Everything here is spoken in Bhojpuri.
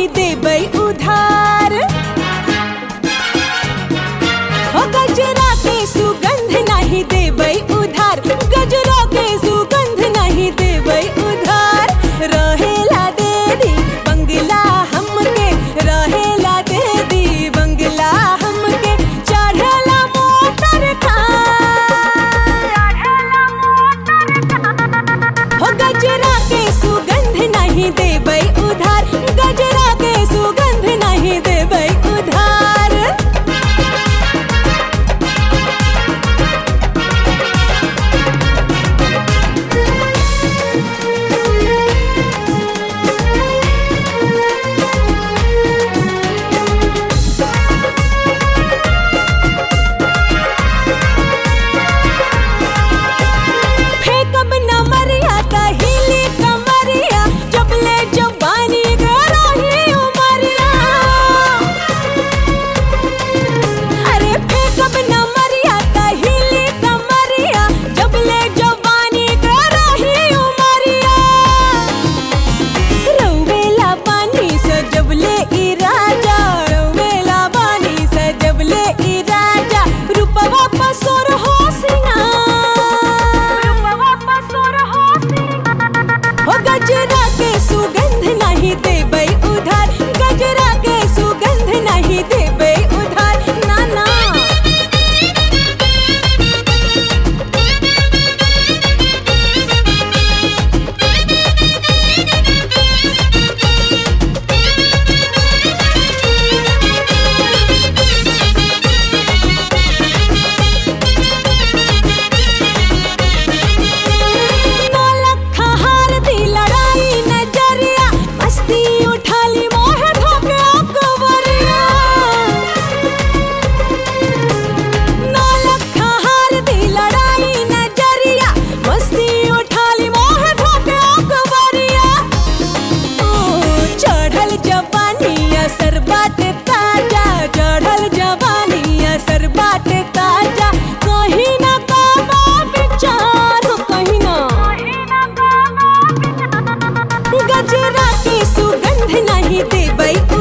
नहीं देबै उधार हो गजरा के सुगंध नहीं देबै उधार गजरा के सुगंध नहीं देबै उधार रहेला दे दी बंगला हमके रहेला दे दी बंगला हमके चढ़ला मोटर कार हो गजरा के सुगंध नहीं देबै उधार गजरा के सुगंध नहीं देबै उधार फेंकब न मरिया त हिली कमरिया जबले जबानी गरही उमरिया अरे फेंकब न मरिया त हिली कमरिया जबले जबानी गरही उमरिया रौवेला पानी से जबले ई राजा रौवेला पानी से जबले ई राजा रूपवा पसोर हो हो गजरा के सुगंध नहीं देबै उधार गजरा के सुगंध नहीं देबै उधार ना ना नौलख हार दी लड़ाई नजरिया मस्ती उठा ली मोह धोके अकबरिया नौलख हार दी लड़ाई नजरिया मस्ती उठा ली मोह धोके अकबरिया ओ चढ़ल जवानी असर बात ताजा चढ़ल जवानी असर बात ताजा कहीं ना काबा विचार हो कहीं ना गजरा की सुगंध नहीं देबै